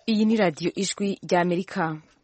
Iyi ni radiyo ijwi rya Amerika.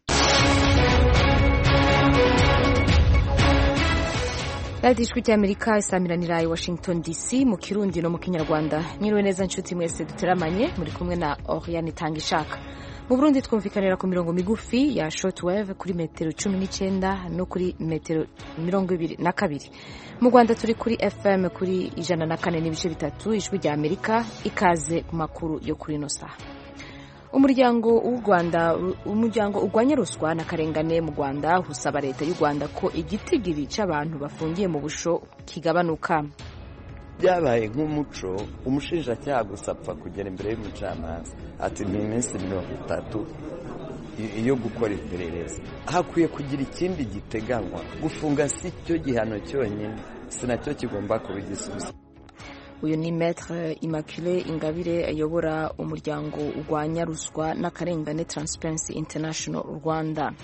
radiyo ijwi rya Amerika isamiranira i Washington DC mu kirundi no mu kinyarwanda nyiriwe neza nshuti mwese duteramanye muri kumwe na Oriane Tangishaka mu Burundi twumvikanira ku mirongo migufi ya shortwave kuri metero cumi n'icyenda no kuri metero mirongo ibiri na kabiri mu Rwanda turi kuri FM kuri ijana na kane n'ibice bitatu ijwi rya Amerika ikaze ku makuru yo kuri ino saha umuryango w'u Rwanda umuryango urwanya ruswa na karengane mu Rwanda usaba leta y'u Rwanda ko igitigiri c'abantu bafungiye mu busho kigabanuka byabaye nk'umuco umushinjacyaha gusa apfa kugera imbere y'umucamanza ati ni iminsi mirongo itatu yo gukora iperereza hakwiye kugira ikindi giteganywa gufunga si cyo gihano cyonyine si nacyo kigomba kuba igisubizo uyu ni Maître Immaculée Ingabire ayobora umuryango urwanya ruswa n'akarengane Transparency International Rwanda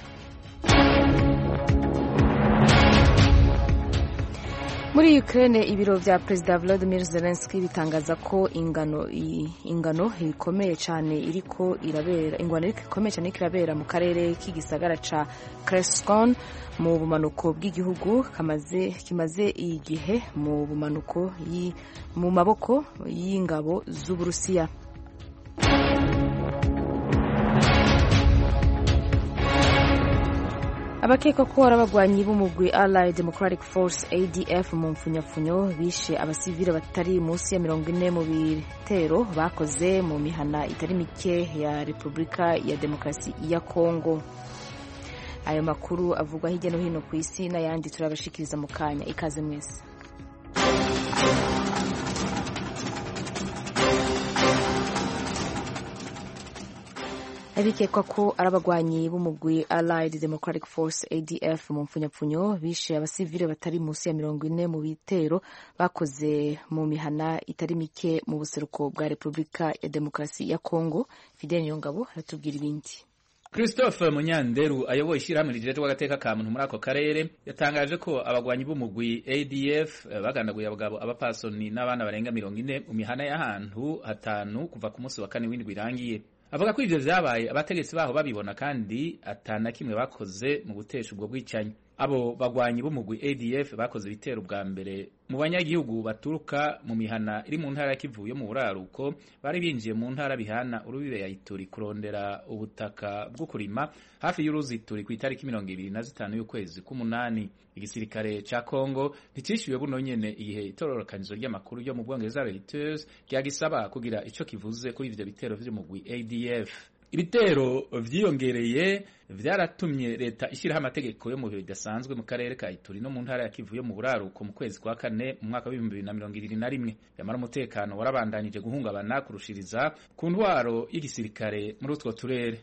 muri Ukraine ibiro vya Perezida Volodymyr Zelensky bitangaza ko ingano ingano ikomeye cyane iriko irabera ingwano ikomeye cyane iriko irabera mu karere k'igisagara ca Kherson mu bumanuko bw'igihugu kamaze kimaze igihe mu bumanuko mu maboko y'ingabo z'Uburusiya abakekwa ko ari abagwanyi b'umugwi Allied Democratic Force ADF mu mfunyapfunyo bishe abasivile batari munsi ya mirongo ine mu bitero bakoze mu mihana itari mike ya Repubulika ya Demokarasi ya Kongo ayo makuru avugwa hirya no hino ku isi n'ayandi turabashikiriza mu kanya ikaze mwese abikekwa ko ari abagwanyi b'umugwi Allied Democratic Force ADF mu mfunyapfunyo bishe abasivile batari munsi ya mirongo ine mu bitero bakoze mu mihana itari mike mu buseruko bwa Repubulika ya Demokarasi ya Kongo Fidel Nyongabo aratubwira ibindi Christophe Munyanderu ayoboye ishyirahamwe rijejwe agateka ka muntu muri ako karere yatangaje ko abagwanyi b'umugwi ADF bagandaguye abagabo abapasoni n'abana barenga mirongo ine mu mihana y'ahantu hatanu kuva ku munsi wa kane w'indwi irangiye avuga ko ivyo vyabaye abategetsi baho babibona kandi atana kimwe bakoze mu gutesha ubwo bwicanyi abo bagwanyi b'umugwi ADF bakoze ibitero bwa mbere mu banyagihugu baturuka mu mihana iri mu ntara ya Kivu yo mu buraruko bari binjiye mu ntara bihana urubibe ya Ituri kurondera ubutaka bwo kurima hafi y'uruzi Ituri ku itariki mirongo ibiri na zitanu y'ukwezi k'umunani igisirikare ca Congo nticishyuwe buno nyene igihe itororokanizo ry'amakuru ryo mu Bwongereza Reuters ryagisaba kugira ico kivuze kuri ivyo bitero vy'umugwi ADF ibitero vyiyongereye vyaratumye leta ishyiraho amategeko yo mu bihe bidasanzwe mu karere ka Ituri no mu ntara ya Kivu yo mu buraruko mu kwezi kwa kane mu mwaka w'ibihumbi bibiri na mirongo ibiri na rimwe yamara umutekano warabandanije guhungabana kurushiriza ku ntwaro y'igisirikare muri utwo turere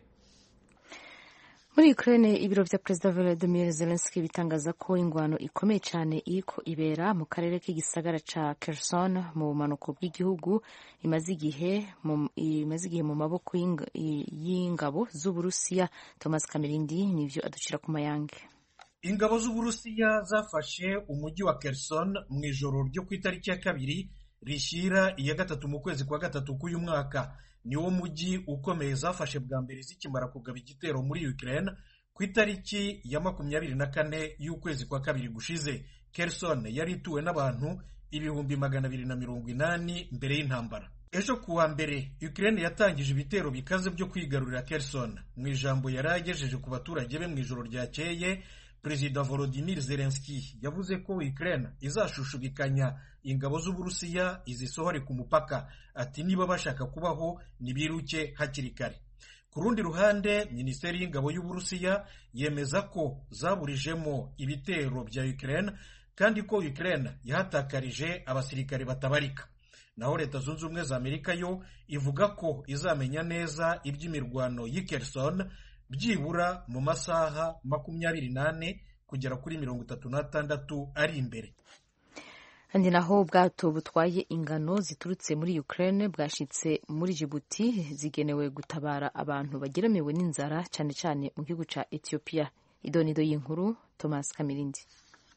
muri Ukraine ibiro vya Perezida Volodymyr Zelensky bitangaza ko ingwano ikomeye cyane iriko ibera mu karere k'igisagara ca Kherson mu bumanuko bw'igihugu imaze igihe imaze igihe mu maboko y'ingabo z'Uburusiya Thomas Kamerindi nivyo aducira ku mayange ingabo z'Uburusiya zafashe umujyi wa Kherson mu ijoro ryo ku itariki ya kabiri rishyira iya gatatu mu kwezi kwa gatatu k'uyu mwaka niwo mujyi ukomeye zafashe bwa mbere zikimara kugaba igitero muri Ukraine ku itariki ya makumyabiri na kane y'ukwezi kwa kabiri gushize Kherson yari ituwe n'abantu ibihumbi magana abiri na mirongo inani mbere y'intambara ejo kuwa mbere Ukraine yatangije ibitero bikaze byo kwigarurira Kherson mu ijambo yari agejeje ku baturage be mu ijoro ryakeye Perezida Volodymyr Zelensky yavuze ko Ukraine izashushubikanya ingabo z'Uburusiya izisohore ku mupaka ati niba bashaka kubaho nibiruke hakiri kare ku rundi ruhande Minisiteri y'ingabo y'Uburusiya yemeza ko zaburijemo ibitero bya Ukraine kandi ko Ukraine yahatakarije abasirikare batabarika naho Leta Zunze Ubumwe za Amerika yo ivuga ko izamenya neza iby'imirwano y'i Kherson byibura mu masaha makumyabiri n'ane kugera kuri mirongo itatu n'atandatu ari imbere kandi naho ubwato butwaye ingano ziturutse muri Ukraine bwashitse muri Djibouti zigenewe gutabara abantu bageramiwe n'inzara cyane cyane mu gihugu ca Ethiopia idonido y'inkuru Thomas Kamirindi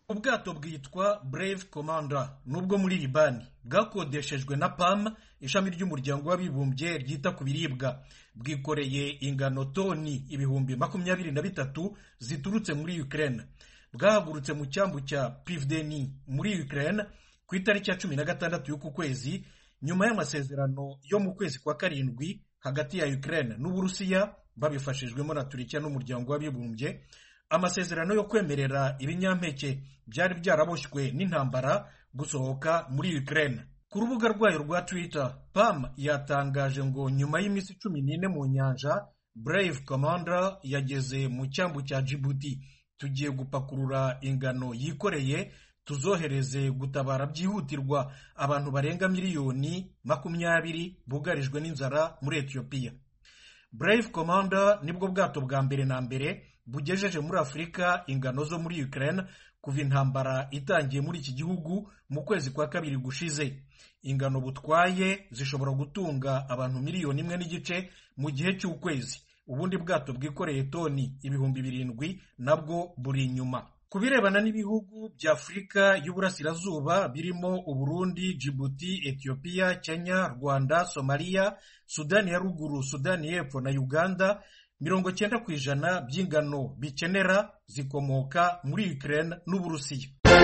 ubwato bwitwa brave commander nubwo muri libani bwakodeshejwe na pam ishami ry'umuryango w'abibumbye ryita ku biribwa bwikoreye ingano toni ibihumbi makumyabiri na bitatu ziturutse muri ukraine bwahagurutse mu cyambu cya privdeni muri ukraine ku itariki ya cumi na gatandatu y'uku kwezi nyuma y'amasezerano yo mu kwezi kwa karindwi hagati ya ukraine n'uburusiya babifashijwemo na turikiya n'umuryango w'abibumbye amasezerano yo kwemerera ibinyampeke byari byaraboshywe n'intambara gusohoka muri Ukraine ku rubuga rwayo rwa Twitter PAM yatangaje ngo nyuma y'iminsi cumi n'ine mu nyanja Brave Commander yageze mu cyambu cya Djibouti tugiye gupakurura ingano yikoreye tuzohereze gutabara byihutirwa abantu barenga miliyoni makumyabiri bugarijwe n'inzara muri Ethiopia Brave Commander nibwo bwato bwa mbere na mbere bugejeje muri afurika ingano zo muri Ukraine kuva intambara itangiye muri iki gihugu mu kwezi kwa kabiri gushize ingano butwaye zishobora gutunga abantu miliyoni imwe n'igice mu gihe cy'ukwezi ubundi bwato bwikoreye toni ibihumbi birindwi nabwo buri inyuma ku birebana n'ibihugu bya afurika y'uburasirazuba birimo uburundi jibuti etiyopiya kenya rwanda somaliya sudani ya ruguru sudani y'epfo na uganda mirongo cyenda ku ijana by'ingano bikenera zikomoka muri Ukraine n'Uburusiya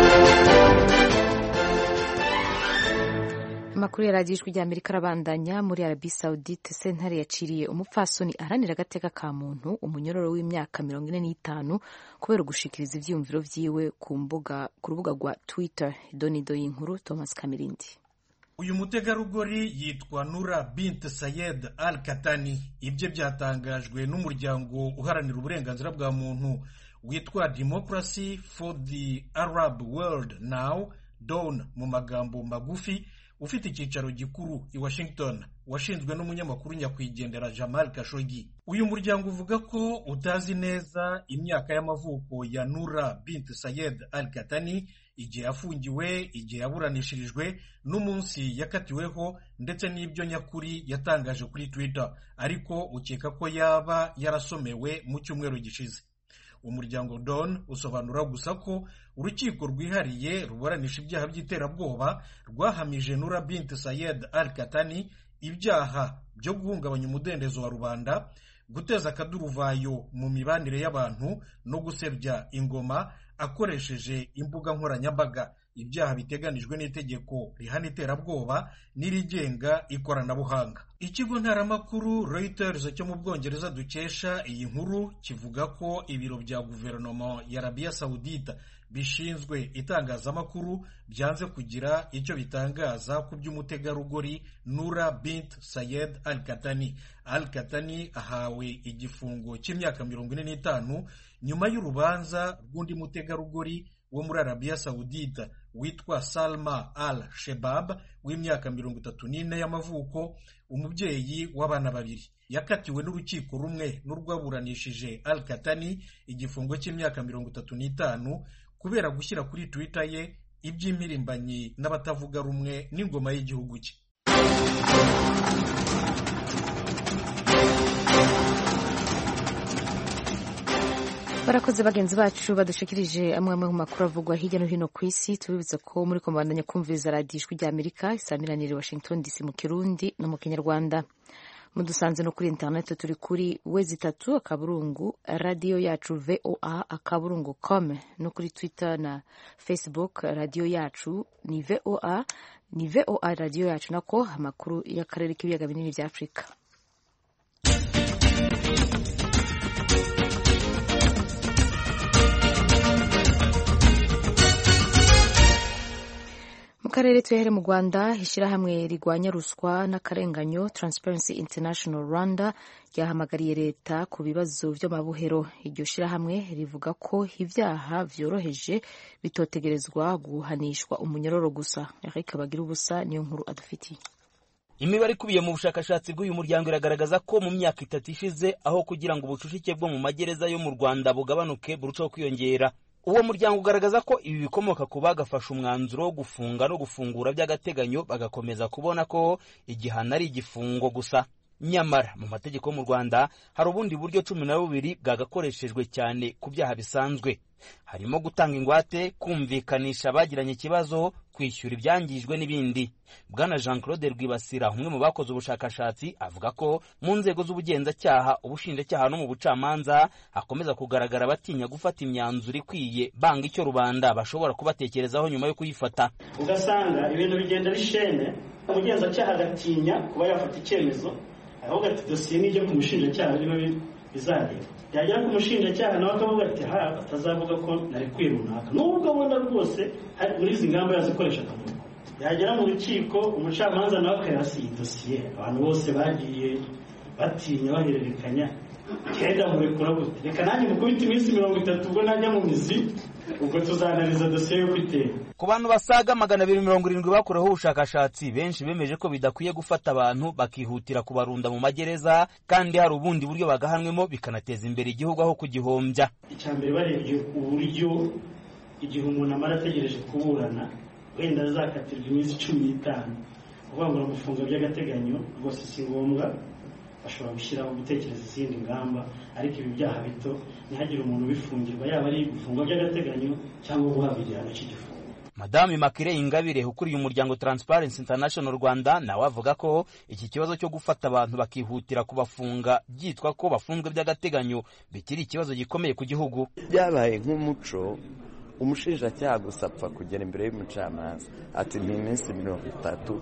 amakuru ya radiyo ijwi ry'amerika arabandanya muri arabi saudite sentare yaciriye umupfasoni aharanira agateka ka muntu umunyororo w'imyaka mirongo ine n'itanu kubera ugushikiriza ibyiyumviro byiwe ku mbuga ku rubuga rwa twitter donido y'inkuru thomas kamirindi uyu mutegarugori yitwa nura bint sayed al katani ibye byatangajwe n'umuryango uharanira uburenganzira bwa muntu witwa democracy for the arab world now don mu magambo magufi ufite icyicaro gikuru i washington washinzwe n'umunyamakuru nyakwigendera jamal kashogi uyu muryango uvuga ko utazi neza imyaka y'amavuko ya nura bint sayed al katani igihe yafungiwe igihe yaburanishirijwe n'umunsi yakatiweho ndetse n'ibyo nyakuri yatangaje kuri twitter ariko ukeka ko yaba yarasomewe mu cyumweru gishize umuryango don usobanura gusa ko urukiko rwihariye ruburanisha ibyaha by'iterabwoba rwahamije nura bint sayed al katani ibyaha byo guhungabanya umudendezo wa rubanda guteza akaduruvayo mu mibanire y'abantu no gusebya ingoma akoresheje imbuga nkoranyambaga ibyaha biteganijwe n'itegeko rihana iterabwoba n'irigenga ikoranabuhanga ikigo ntaramakuru Reuters cyo mu bwongereza dukesha iyi nkuru kivuga ko ibiro bya guverinoma ya arabiya sawudita bishinzwe itangazamakuru byanze kugira icyo bitangaza ku by'umutegarugori nura bint sayed al katani al katani ahawe igifungo cy'imyaka mirongo ine n'itanu nyuma y'urubanza rw'undi mutegarugori wo muri arabiya sawudita witwa salma al shebab w'imyaka mirongo itatu n'ine y'amavuko umubyeyi w'abana babiri yakatiwe n'urukiko rumwe n'urwaburanishije al katani igifungo cy'imyaka mirongo itatu n'itanu kubera gushyira kuri twitter ye iby'impirimbanyi n'abatavuga rumwe n'ingoma y'igihugu cye barakoze bagenzi bacu badushikirije amwe amwe mu makuru avugwa hirya no hino ku isi tubibutsa ko muri komandanya kumviriza radiyo ijwi rya amerika isamiranire washington dc mu kirundi no mu kinyarwanda mudusanze no kuri interineti turi kuri wezi itatu akaburungu radiyo yacu voa akaburungu com no kuri twitter na facebook radiyo yacu ni voa ni voa radiyo yacu nako amakuru y'akarere k'ibiyaga binini bya afurika mu karere tuhere mu rwanda ishyirahamwe rigwanya ruswa n'akarenganyo transparency international rwanda ryahamagariye leta ku bibazo by'amabuhero iryo shyirahamwe rivuga ko ibyaha byoroheje bitotegerezwa guhanishwa umunyororo gusa eric bagira ubusa niyo nkuru adufitiye imibare ikubiye mu bushakashatsi bw'uyu muryango iragaragaza ko mu myaka itatu ishize aho kugira ngo ubucucike bwo mu magereza yo mu rwanda bugabanuke burushaho kwiyongera uwo muryango ugaragaza ko ibi bikomoka ku bagafashe umwanzuro wo gufunga no gufungura by'agateganyo bagakomeza kubona ko igihano ari igifungo gusa nyamara mu mategeko yo mu rwanda hari ubundi buryo cumi na bubiri bwagakoreshejwe cyane ku byaha bisanzwe harimo gutanga ingwate kumvikanisha abagiranye ikibazo kwishyura ibyangijwe n'ibindi bwana jean claude rwibasira umwe mu bakoze ubushakashatsi avuga ko mu nzego z'ubugenzacyaha ubushinjacyaha no mu bucamanza hakomeza kugaragara abatinya gufata imyanzuro ikwiye banga icyo rubanda bashobora kubatekerezaho nyuma yo kuyifata ugasanga ibintu bigenda bishene umugenzacyaha agatinya kuba yafata icyemezo ahubwo ati dosiye nijya ku mushinjacyaha niba bizagera yagera ku mushinjacyaha nawe akavuga ati ha atazavuga ko nari runaka nubwo abona rwose muri izi ngamba yazikoresha akavuga yagera mu rukiko umucamanza nawe akayasiye dosiye abantu bose bagiye batinya bahererekanya kenda murekura gute reka nanjye mukubita iminsi mirongo itatu ubwo najya mu mizi ubwo tuzanariza dosiye yo kwitera ku bantu basaga magana abiri mirongo irindwi bakoreweho ubushakashatsi benshi bemeje ko bidakwiye gufata abantu bakihutira kubarunda mu magereza kandi hari ubundi buryo bagahanwemo bikanateza imbere igihugu aho kugihombya icya mbere barebye uburyo igihe umuntu amara ategereje kuburana wenda azakatirwa iminsi cumi n'itanu kuvuga ngo aramufunga by'agateganyo rwose si ngombwa bashobora gushyiraho gutekereza izindi ngamba ariko ibi byaha bito ntihagire umuntu ubifungirwa yaba ari gufungwa by'agateganyo cyangwa guhabwa igihano cy'igifungo madamu Immaculée Ingabire ukuriye umuryango Transparency International Rwanda nawe avuga ko iki kibazo cyo gufata abantu bakihutira kubafunga byitwa ko bafunzwe by'agateganyo bikiri ikibazo gikomeye ku gihugu byabaye nk'umuco umushinjacyaha gusa apfa kugera imbere y'umucamanza ati ni iminsi mirongo itatu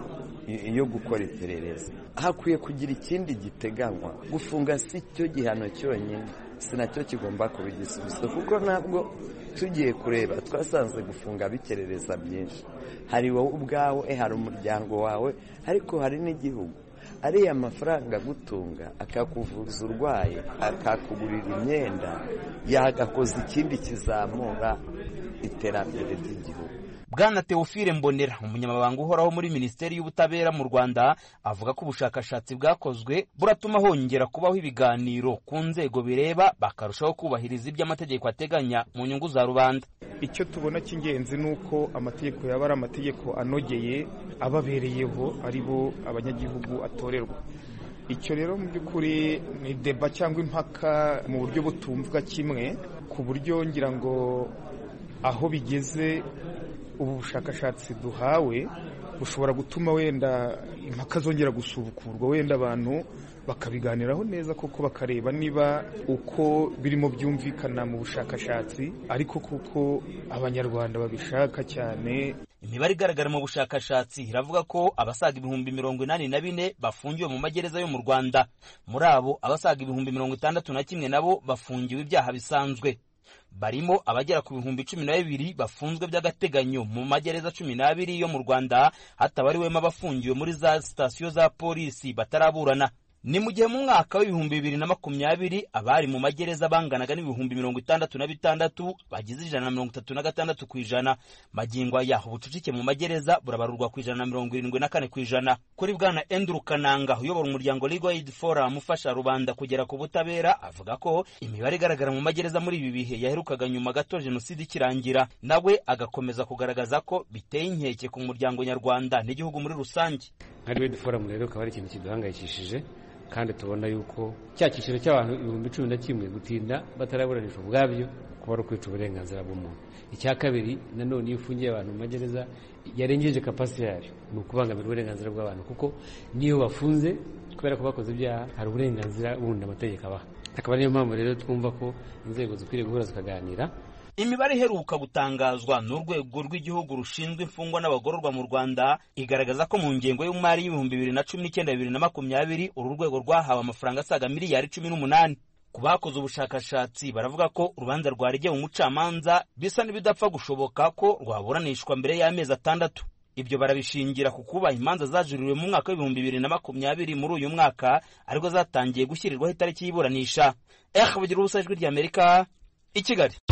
yo gukora iperereza hakwiye kugira ikindi giteganywa gufunga si cyo gihano cyonyine si nacyo kigomba kuba igisubizo kuko ntabwo tugiye kureba twasanze gufunga bikerereza byinshi hari wowe ubwawe hari umuryango wawe ariko hari n'igihugu ariya mafaranga agutunga akakuvuza urwaye akakugurira imyenda yagakoza ikindi kizamura iterambere ry'igihugu bwana teofile mbonera umunyamabanga uhoraho muri minisiteri y'ubutabera mu rwanda avuga ko ubushakashatsi bwakozwe buratuma hongera kubaho ibiganiro ku nzego bireba bakarushaho kubahiriza ibyo amategeko ateganya mu nyungu za rubanda icyo tubona cy'ingenzi ni uko amategeko yaba ari amategeko anogeye ababereyeho ari bo abanyagihugu atorerwa icyo rero mu by'ukuri ni deba cyangwa impaka mu buryo butumvwa kimwe ku buryo ngira ngo aho bigeze ubu bushakashatsi duhawe bushobora gutuma wenda impaka zongera gusubukurwa wenda abantu bakabiganiraho neza koko bakareba niba uko birimo byumvikana mu bushakashatsi ariko kuko abanyarwanda babishaka cyane imibare igaragara mu bushakashatsi iravuga ko abasaga ibihumbi mirongo inani na bine bafungiwe mu magereza yo mu rwanda muri abo abasaga ibihumbi mirongo itandatu na kimwe nabo bafungiwe ibyaha bisanzwe barimo abagera ku bihumbi cumi na bibiri bafunzwe by'agateganyo mu magereza cumi n'abiri yo mu rwanda hatabariwemo abafungiwe muri za sitasiyo za polisi bataraburana ni mu gihe mu mwaka w'ibihumbi bibiri na makumyabiri abari mu magereza banganaga n'ibihumbi mirongo itandatu na bitandatu bagize ijana na mirongo itatu na gatandatu ku ijana magingo aya ubucucike mu magereza burabarurwa ku ijana na mirongo irindwi na kane ku ijana kuri bwana Andrew Kananga uyobora umuryango Legal Aid Forum ufasha rubanda kugera ku butabera avuga ko imibare igaragara mu magereza muri ibi bihe yaherukaga nyuma gato jenoside ikirangira nawe agakomeza kugaragaza ko biteye inkeke ku muryango nyarwanda n'igihugu muri rusange nka Legal Aid Forum rero akaba ari ikintu kiduhangayikishije kandi tubona yuko cya cyiciro cy'abantu ibihumbi cumi na kimwe gutinda bataraburanishwa ubwabyo kuba ari ukwica uburenganzira bw'umuntu icya kabiri nanone iyo ufungiye abantu mu magereza yarengeje kapasite yayo ni ukubangamira uburenganzira bw'abantu kuko niyo bafunze kubera ko bakoze ibyaha hari uburenganzira bundi amategeko abaha akaba ariyo mpamvu rero twumva ko inzego zikwiriye guhura zikaganira imibare iheruka gutangazwa n'urwego rw'igihugu rushinzwe imfungwa n'abagororwa mu rwanda igaragaza ko mu ngengo y'umari y'ibihumbi bibiri na cumi n'icyenda bibiri na makumyabiri uru rwego rwahawe amafaranga asaga miliyari cumi n'umunani ku bakoze ubushakashatsi baravuga ko urubanza rwaregeye umucamanza bisa n'ibidapfa gushoboka ko rwaburanishwa mbere y'amezi atandatu ibyo barabishingira ku kuba imanza zajuririwe mu mwaka w'ibihumbi bibiri na makumyabiri muri uyu mwaka ariko zatangiye gushyirirwaho itariki y'iburanisha eh bugira ubusa ijwi ry'amerika i kigali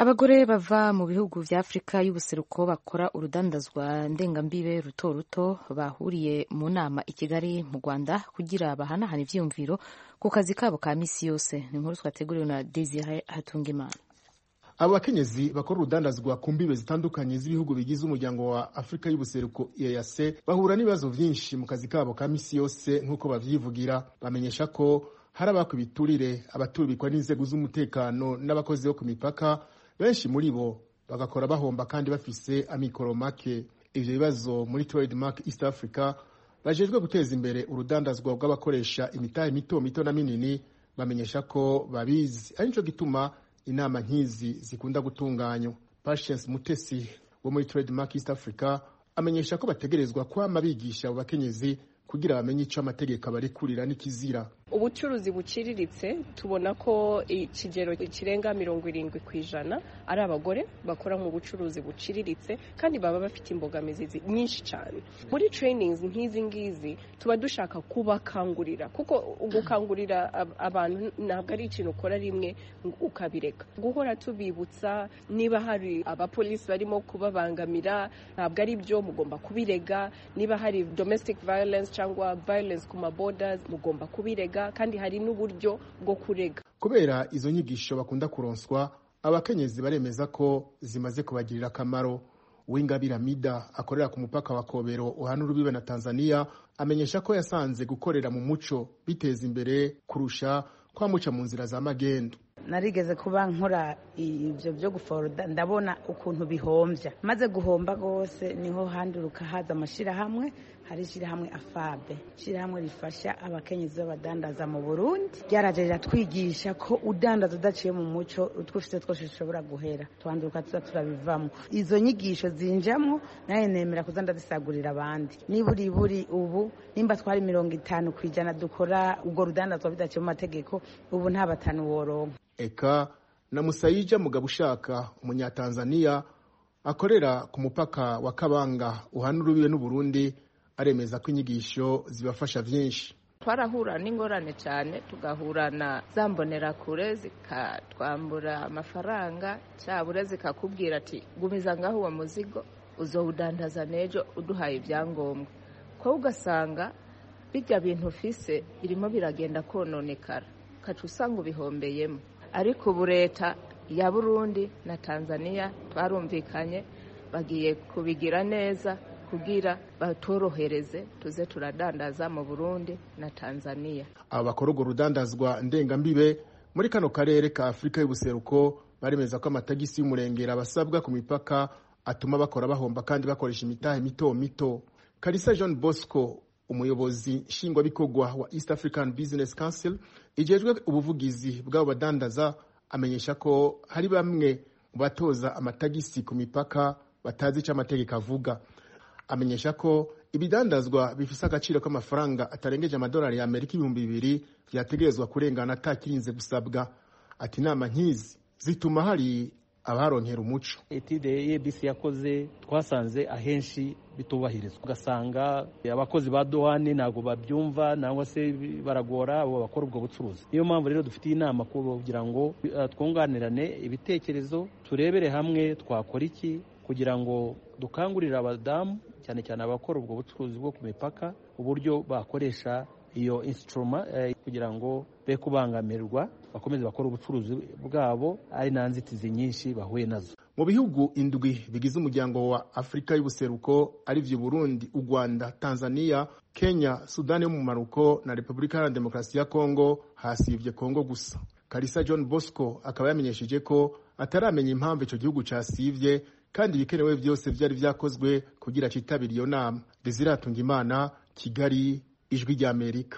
abagore bava mu bihugu vya afurika y'ubuseruko bakora urudandazwa ndengambibe ruto ruto bahuriye mu nama i kigali mu rwanda kugira bahanahana ivyiyumviro ku kazi kabo ka misi yose ni inkuru twateguriwe na desire hatungimana abo bakenyezi bakora urudandazwa ku mbibe zitandukanye z'ibihugu bigize umuryango wa afurika y'ubuseruko eac bahura n'ibibazo vyinshi mu kazi kabo ka misi yose nk'uko bavyivugira bamenyesha ko hari abakwa ibiturire abaturikwa n'inzego z'umutekano n'abakozi bo ku mipaka benshi muri bo bagakora bahomba kandi bafise amikoro make ivyo bibazo muri trademark east africa bajejwe guteza imbere urudandazwa bw'abakoresha imitahe mito mito na minini bamenyesha ko babizi ari nico gituma inama nk'izi zikunda gutunganywa patience mutesi wo muri trademark east africa amenyesha ko bategerezwa kwama bigisha abo bakenyezi kugira bamenye ico amategeko abarekurira n'ikizira ubucuruzi buciriritse tubona ko ikigero kirenga mirongo irindwi ku ijana ari abagore bakora mu bucuruzi buciriritse kandi baba bafite imbogamizi nyinshi cyane muri trainings nk'izi ngizi tuba dushaka kubakangurira kuko gukangurira abantu ntabwo ari ikintu ukora rimwe ukabireka guhora tubibutsa niba hari abapolisi barimo kubabangamira ntabwo ari byo mugomba kubirega niba hari domestic violence cyangwa violence ku maboda mugomba kubirega kandi hari n'uburyo bwo kurega kubera izo nyigisho bakunda kuronswa abakenyezi baremeza ko zimaze kubagirira akamaro uwingabire amida akorera ku mupaka wa kobero uhana urubibe na tanzania amenyesha ko yasanze gukorera mu muco biteza imbere kurusha kwamuca mu nzira za magendu narigeze kuba nkora ibyo byo guforoda ndabona ukuntu bihombya maze guhomba rwose niho handuruka haza amashyirahamwe hari ishyirahamwe afabe ishyirahamwe rifasha abakenyezi b'abadandaza mu burundi ryaraje riratwigisha ko udandaza udaciye mu muco utwufite twose dushobora guhera twanduruka tuza turabivamo izo nyigisho zinjamo nawe nemera kuza ndazisagurira abandi niburi buri ubu nimba twari mirongo itanu ku ijana dukora ubwo rudandazwa bidaciye mu mategeko ubu nta batanu woronka eka na musayija mugabo ushaka umunyatanzaniya akorera ku mupaka wa kabanga uhana urubibe n'uburundi aremeza ko inyigisho zibafasha byinshi twarahura n'ingorane cyane tugahura na za mbonerakure zikatwambura amafaranga cyabura zikakubwira ati gumiza ngaho uwo muzigo uzowudandaza n'ejo uduhaye ibyangombwa ko ugasanga bijya bintu ufise birimo biragenda kononekara ukaca usanga ubihombeyemo ariko ubu leta ya burundi na tanzania twarumvikanye bagiye kubigira neza kugira batorohereze tuze turadandaza mu burundi na tanzania aba bakora urwo rudandazwa ndengambibe muri kano karere ka afurika y'ubuseruko baremeza ko amatagisi y'umurengera basabwa ku mipaka atuma bakora bahomba kandi bakoresha imitahe mito mito karisa john bosco umuyobozi nshingwabikorwa wa east african business council ijejwe ubuvugizi bw'abo badandaza amenyesha ko hari bamwe mu batoza amatagisi ku mipaka batazi icyo amategeko avuga amenyesha ko ibidandazwa bifise agaciro k'amafaranga atarengeje amadolari ya amerika ibihumbi bibiri vyategerezwa kurengana atakirinze gusabwa ati inama nk'izi zituma hari abaronkera umuco etide ebc yakoze twasanze ahenshi bitubahirizwa ugasanga abakozi ba dohani ntabwo babyumva nangwa se baragora abo bakora ubwo bucuruzi niyo mpamvu rero dufitiye inama kugira ngo twunganirane ibitekerezo turebere hamwe twakora iki kugira ngo dukangurire abadamu cyane cyane abakora ubwo bucuruzi bwo ku mipaka uburyo bakoresha iyo insituruma kugira ngo be kubangamirwa bakomeze bakora ubucuruzi bwabo ari nta nzitizi nyinshi bahuye nazo mu bihugu indwi bigize umuryango wa afurika y'ubuseruko ari byo burundi u rwanda tanzania kenya sudani yo mu maruko na repubulika iharanira demokarasi ya kongo hasibye kongo gusa karisa john bosco akaba yamenyesheje ko ataramenya impamvu icyo gihugu cyasibye kandi ibikenewe byose byari byakozwe kugira cyitabire iyo nama desiratunga imana kigali ijwi ry'amerika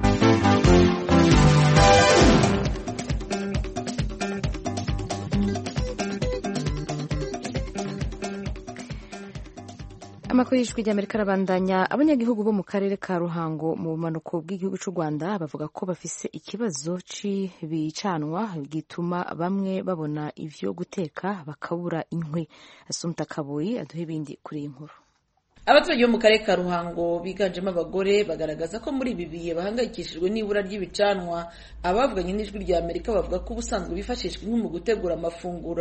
amakuru y'ijwi ry'amerika arabandanya abanyagihugu bo mu karere ka ruhango mu bumanuko bw'igihugu cy'u rwanda bavuga ko bafise ikibazo cy'ibicanwa gituma bamwe babona ivyo guteka bakabura inkwi asumta kabuyi aduha ibindi kuri iyi nkuru abaturage bo mu karere ka ruhango biganjemo abagore bagaragaza ko muri ibi bihe bahangayikishijwe n'ibura ry'ibicanwa abavuganye n'ijwi rya amerika bavuga ko ubusanzwe bifashishwa inkwi mu gutegura amafunguro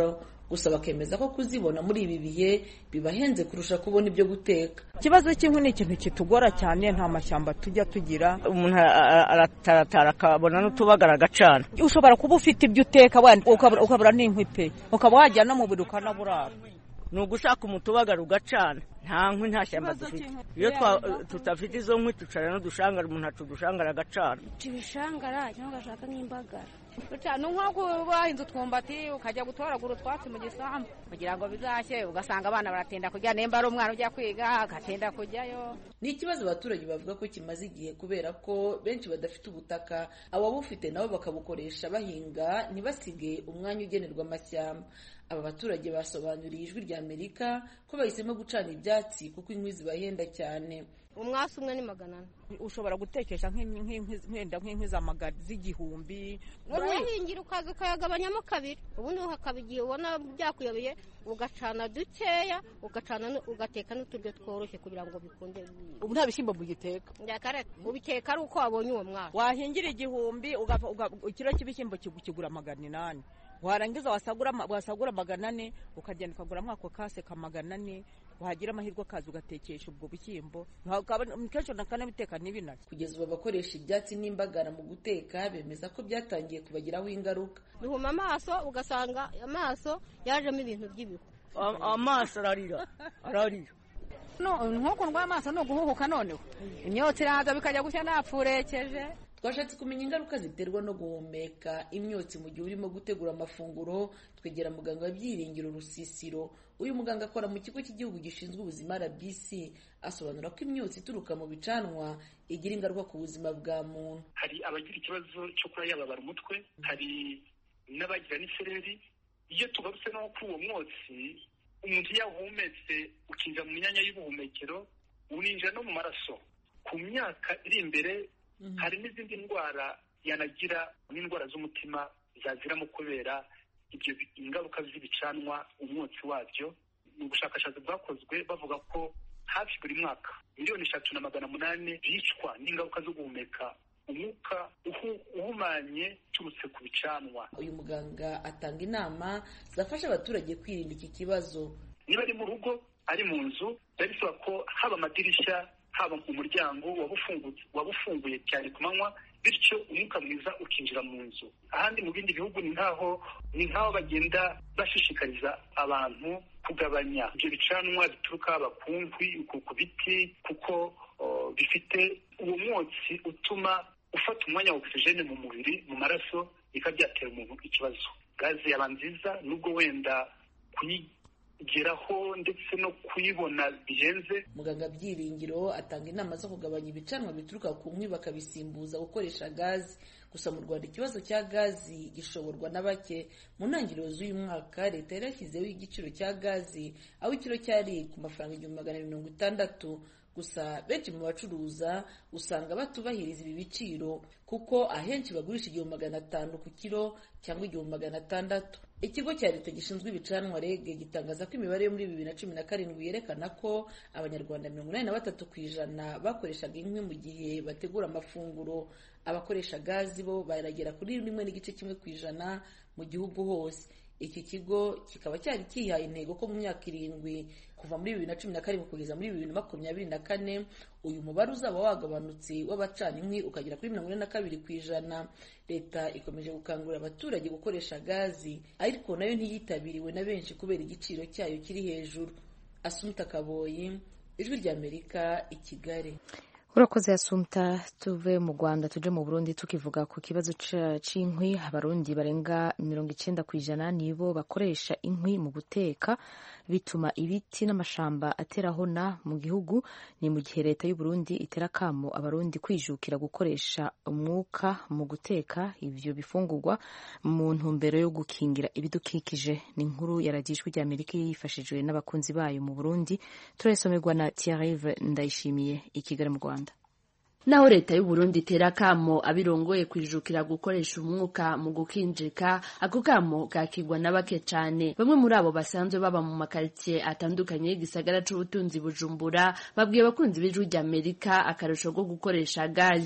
gusa bakemeza ko kuzibona muri ibi bihe bibahenze kurusha kubona ibyo guteka ikibazo cy'inkwi ni ikintu kitugora cyane nta mashyamba tujya tugira umuntu arataratara akabona n'utubagara agacana ushobora kuba ufite ibyo uteka ukabura n'inkwi pe ukaba wajya no mu buri ukanaburara ni ugushaka umutubagara ugacana nta nkwi nta shyamba dufite iyo tutafite izo nkwi tucara n'udushangara umuntu aca udushangara agacana ibishangara cyangwa ugashaka nk'imbagara ni nko wahinze utwumbati ukajya gutoragura utwatsi mu gisambu kugira ngo bizashye ugasanga abana baratinda kujya nimba ari umwana ujya kwiga agatinda kujyayo ni ikibazo abaturage bavuga ko kimaze igihe kubera ko benshi badafite ubutaka ababufite nabo bakabukoresha bahinga ntibasige umwanya ugenerwa amashyamba aba baturage basobanuriye ijwi rya amerika ko bahisemo gucana ibyatsi kuko inkwi zibahenda cyane umwasi umwe ni magana ane ushobora gutekesha nk'enda nk'inkwi z'igihumbi urayahingira ukaza ukayagabanyamo kabiri ubundi hakaba igihe ubona byakuyobeye ugacana dukeya ugacana ugateka n'uturyo tworoshye kugira ngo bikunde ubu nta bishyimbo mugiteka ubiteka ari uko wabonye uwo mwaka wahingira igihumbi ikiro cy'ibishyimbo kigura magana inani warangiza wasagura magana ane ukagenda ukaguramo ako kase ka magana ane wagira amahirwe akaza ugatekesha ubwo bushyimbo kenshi nakanabiteka n'ibinari kugeza ubu abakoresha ibyatsi n'imbagara mu guteka bemeza ko byatangiye kubagiraho ingaruka bihuma amaso ugasanga amaso yajemo ibintu by'ibihu amaso ararira ararira nk'uko ndwaye amaso ni uguhuhuka noneho imyotsi iraza bikajya gushya napfurekeje twashatse kumenya ingaruka ziterwa no guhumeka imyotsi mu gihe urimo gutegura amafunguro twegera muganga wa byiringiro rusisiro uyu muganga akora mu kigo cy'igihugu gishinzwe ubuzima rbc asobanura ko imyotsi ituruka mu bicanwa igira ingaruka ku buzima bwa muntu hari abagira ikibazo cyo kuba yababara umutwe hari n'abagira n'isereri iyo tugarutse no kuri uwo mwotsi umuntu yawuhumetse ukinjira mu myanya y'ubuhumekero uninjira no mu maraso ku myaka iri imbere hari n'izindi ndwara yanagira n'indwara z'umutima zaziramo kubera ibyo ingaruka z'ibicanwa umwotsi wabyo ni ubushakashatsi bwakozwe bavuga ko hafi buri mwaka miliyoni eshatu na magana munani bicwa n'ingaruka zo guhumeka umwuka uhumanye uturutse ku bicanwa uyu muganga atanga inama zafasha abaturage kwirinda iki kibazo niba ari mu rugo ari mu nzu biba bisaba ko haba amadirishya haba umuryango waba ufunguye cyane ku manywa bityo umwuka mwiza ukinjira mu nzu ahandi mu bindi bihugu ni nkaho ni nkaho bagenda bashishikariza abantu kugabanya ibyo bicanwa bituruka haba ku nkwi ku biti kuko bifite uwo mwotsi utuma ufata umwanya wa ogisijene mu mubiri mu maraso bikaba byatera umuntu ikibazo gaze yaba nziza nubwo wenda kuyigeraho ndetse no kuyibona bihenze muganga byiringiro atanga inama zo kugabanya ibicanwa bituruka ku nkwi bakabisimbuza gukoresha gazi gusa mu rwanda ikibazo cya gazi gishoborwa na bake mu ntangiriro z'uyu mwaka leta yari yashyizeho igiciro cya gazi aho ikiro cyari ku mafaranga igihumbi magana mirongo itandatu gusa benshi mu bacuruza usanga batubahiriza ibi biciro kuko ahenshi bagurisha igihumbi magana atanu ku kiro cyangwa igihumbi magana atandatu ikigo cya leta gishinzwe ibicanwa rege gitangaza ko imibare yo muri bibiri na cumi na karindwi yerekana ko abanyarwanda mirongo inani na batatu ku ijana bakoreshaga inkwi mu gihe bategura amafunguro abakoresha gazi bo baragera kuri rimwe n'igice kimwe ku ijana mu gihugu hose iki kigo kikaba cyari kihaye intego ko mu myaka irindwi kuva muri bibiri na cumi na karindwi kugeza muri bibiri na makumyabiri na kane uyu mubare uzaba wagabanutse w'abacana inkwi ukagera kuri mirongo ine na kabiri ku ijana leta ikomeje gukangurira abaturage gukoresha gazi ariko nayo ntiyitabiriwe na benshi kubera igiciro cyayo kiri hejuru asumta kaboyi ijwi ry'amerika i kigali urakoze yasumta tuve mu rwanda tuje mu burundi tukivuga ku kibazo cy'inkwi abarundi barenga mirongo icyenda ku ijana nibo bakoresha inkwi mu guteka bituma ibiti n'amashamba aterahona mu gihugu ni mu gihe leta y'uburundi itera akamo abarundi kwijukira gukoresha umwuka mu guteka ibyo bifungurwa mu ntumbero yo gukingira ibidukikije ni inkuru yaragijwe ry'amerika yifashijwe n'abakunzi bayo mu burundi turayisomerwa na Thierry ndayishimiye i kigali mu rwanda naho leta y'uburundi itera akamo abirongoye kwijukira gukoresha umwuka mu gukinjika ako kamo kakigwa na bake cane bamwe muri abo basanzwe baba mu makaritsiye atandukanye y'igisagara c'ubutunzi bujumbura babwiye abakunzi b'ijwi ry'amerika akarusho ko gukoresha gaze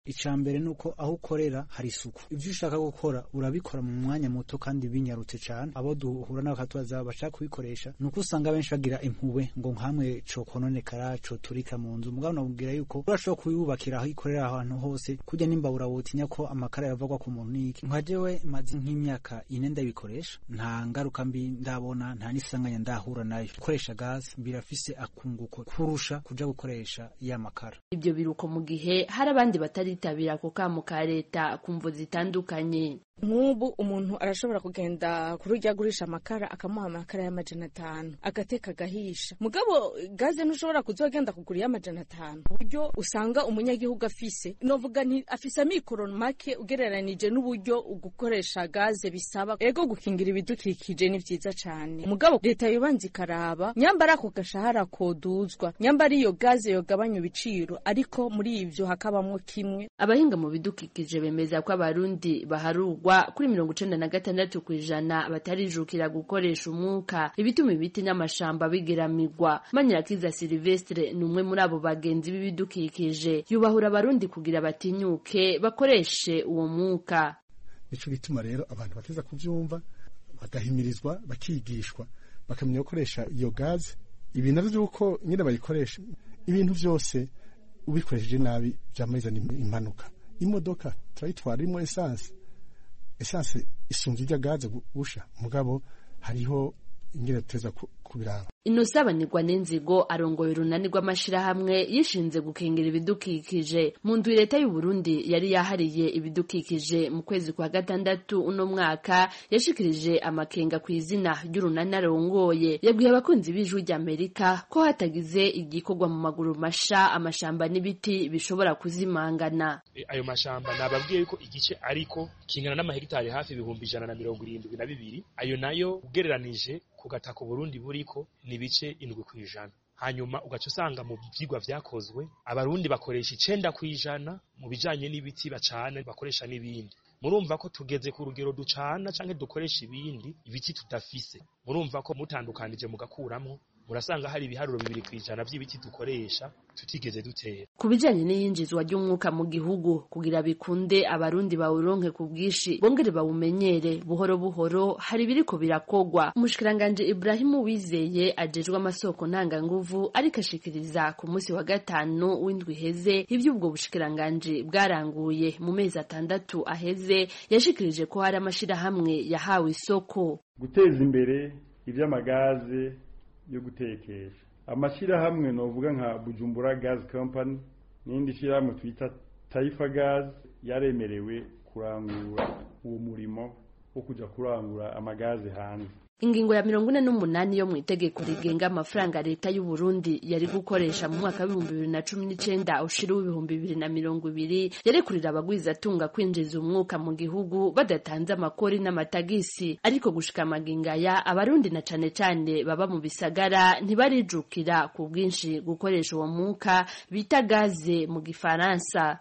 icya mbere ni uko aho ukorera hari isuku ibyo ushaka gukora urabikora mu mwanya muto kandi binyarutse cyane abo duhura nabo bakatubaza bashaka kubikoresha ni uko usanga benshi bagira impuhwe ngo nkamwe cokononekara coturika mu nzu mugabo nabubwira yuko urashobora kuyubakira aho ikorera ahantu hose kujya n'imbabura wotinya ko amakara yavagwa ku muntu n'iki nka jewe maze nk'imyaka ine ndabikoresha nta ngaruka mbi ndabona nta n'isanganya ndahura nayo gukoresha gazi birafise akunguko kurusha kuja gukoresha ya makara ibyo biruko mu gihe hari abandi bataritabira ako kamo ka leta ku mvo zitandukanye nk'ubu umuntu arashobora kugenda kuri ujya agurisha amakara akamuha amakara y'amajana atanu agateka agahisha mugabo gaze ntushobora kuzogenda kugura iy'amajana atanu uburyo usanga umunyagihugu afise novuga nti afise amikoro make ugereranije n'uburyo gukoresha gaze bisaba ego gukingira ibidukikije ni vyiza cane mugabo leta yobanza ikaraba nyambara ako gashahara koduzwa nyambara iyo gaze yogabanya ibiciro ariko muri ivyo hakabamwo kimwe abahinga mu bidukikije bemeza ko abarundi baharugwa kuri mirongo icenda na gatandatu ku ijana batarijukira gukoresha umwuka ibituma ibiti n'amashamba bigeramirwa manyirakiza silvestre ni umwe muri abo bagenzi b'ibidukikije yubahura abarundi kugira batinyuke bakoreshe uwo mwuka nico gituma rero abantu bateza kuvyumva bagahimirizwa bakigishwa bakamenya gukoresha iyo gaze ibi navyo vy'uko nyine bayikoresha ibintu vyose ubikoresheje nabi vyamazana impanuka imodoka turayitwara irimo esanse esanse isunze ijya gaze gusha mugabo hariho ingene tuteza kubiraba inosabanirwa n'inzigo arongoye urunani rw'amashirahamwe yishinze gukingira ibidukikije mu ndwi leta y'u Burundi yari yahariye ibidukikije mu kwezi kwa gatandatu uno mwaka yashikirije amakenga ku izina ry'urunani arongoye yabwiye abakunzi b'ijwi ry'Amerika ko hatagize igikorwa mu maguru masha amashamba n'ibiti bishobora kuzimangana ayo mashamba nababwiye yuko igice ariko kingana n'amahegitari hafi ibihumbi ijana na mirongo irindwi na bibiri ayo nayo ugereranije ku gataka Burundi buriko ni ibice indwi ku ijana hanyuma ugaca usanga mu byigwa vyakozwe abarundi bakoresha icenda ku ijana mu bijanye n'ibiti bacana bakoresha n'ibindi murumva ko tugeze ku rugero ducana canke dukoresha ibindi ibiti tudafise murumva ko mutandukanije mugakuramwo murasanga hari ibiharuro bibiri ku ijana by'ibiti dukoresha tutigeze dutera ku bijanye n'iyinjizwa ry'umwuka mu gihugu kugira bikunde abarundi bawuronke ku bwinshi bongere bawumenyere buhoro buhoro hari biriko birakogwa umushikiranganje Ibrahimu Wizeye ajejwe amasoko ntanganguvu ariko ashikiriza ku munsi wa gatanu w'indwi heze ivy'ubwo bushikiranganje bwaranguye mu mezi atandatu aheze yashikirije ko hari amashirahamwe yahawe isoko guteza imbere ivy'amagaze yo gutekesha amashyirahamwe novuga nka bujumbura gas company n'indi shyirahamwe twita taifa gas yaremerewe kurangura uwo murimo wo kuja kurangura amagaze hanze ingingo ya mirongo ine n'umunani yo mu itegeko rigenga amafaranga leta y'u Burundi yari gukoresha mu mwaka w'ibihumbi bibiri na cumi n'icenda ushira w'ibihumbi bibiri na mirongo ibiri yarekurira abagwizatunga kwinjiza umwuka mu gihugu badatanze amakori n'amatagisi ariko gushika amagingaya abarundi na cane cane baba mu bisagara ntibarijukira ku bwinshi gukoresha uwo mwuka bita gaze mu gifaransa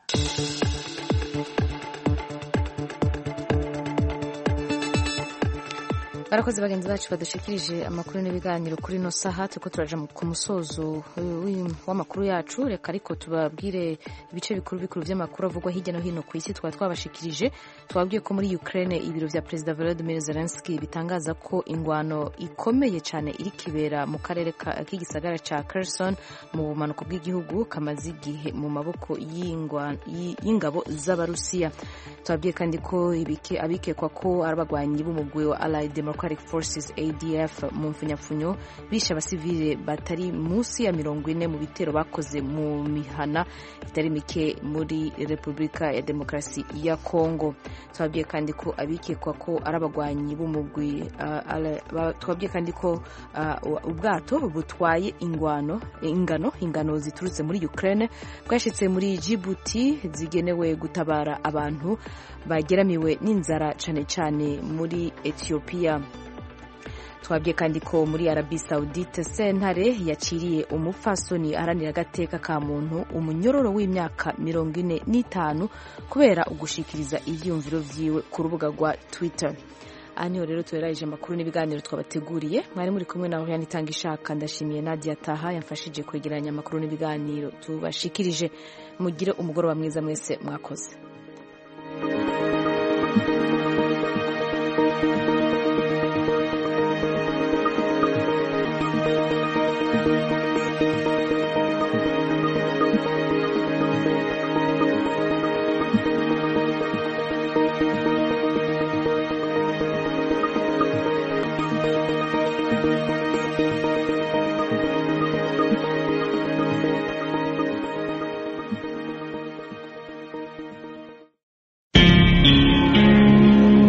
barakoze bagenzi bacu badushikirije amakuru n'ibiganiro kuri ino saha turiko turaja ku musozo w'amakuru yacu reka ariko tubabwire ibice bikuru bikuru vy'amakuru avugwa hirya no hino ku isi twaba twabashikirije twabwiye ko muri Ukraine ibiro vya Perezida Volodymyr Zelensky bitangaza ko ingwano ikomeye cane iri kibera mu karere k'igisagara ca Kherson mu bumanuko bw'igihugu kamaze igihe mu maboko y'ingabo z'abarusiya twabwiye kandi ko abikekwa ko ari abagwanyi b'umugwi wa Allied Democratic Forces ADF mu mfunyapfunyo bishe abasivile batari munsi ya mirongo ine mu bitero bakoze mu mihana itari mike muri Repubulika ya Demokarasi ya Kongo twabwiye kandi ko abikekwa ko ari abagwanyi b'umugwi uh, twabwiye kandi ko uh, ubwato butwaye ingwano ingano ingano ziturutse muri Ukraine bwashitse muri Djibouti zigenewe gutabara abantu bageramiwe n'inzara cane cane muri Ethiopia twabwiye kandi ko muri Arabi Saudite sentare yaciriye umupfasoni aharanira agateka ka muntu umunyororo w'imyaka mirongo ine n'itanu kubera ugushikiriza ivyiyumviro vyiwe ku rubuga rwa Twitter aha niho rero tuberarije amakuru n'ibiganiro twabateguriye mwari muri kumwe nawe yanitanga ishaka ndashimiye nadia taha yamfashije kwegeranya amakuru n'ibiganiro tubashikirije mugire umugoroba mwiza mwese mwakoze thank you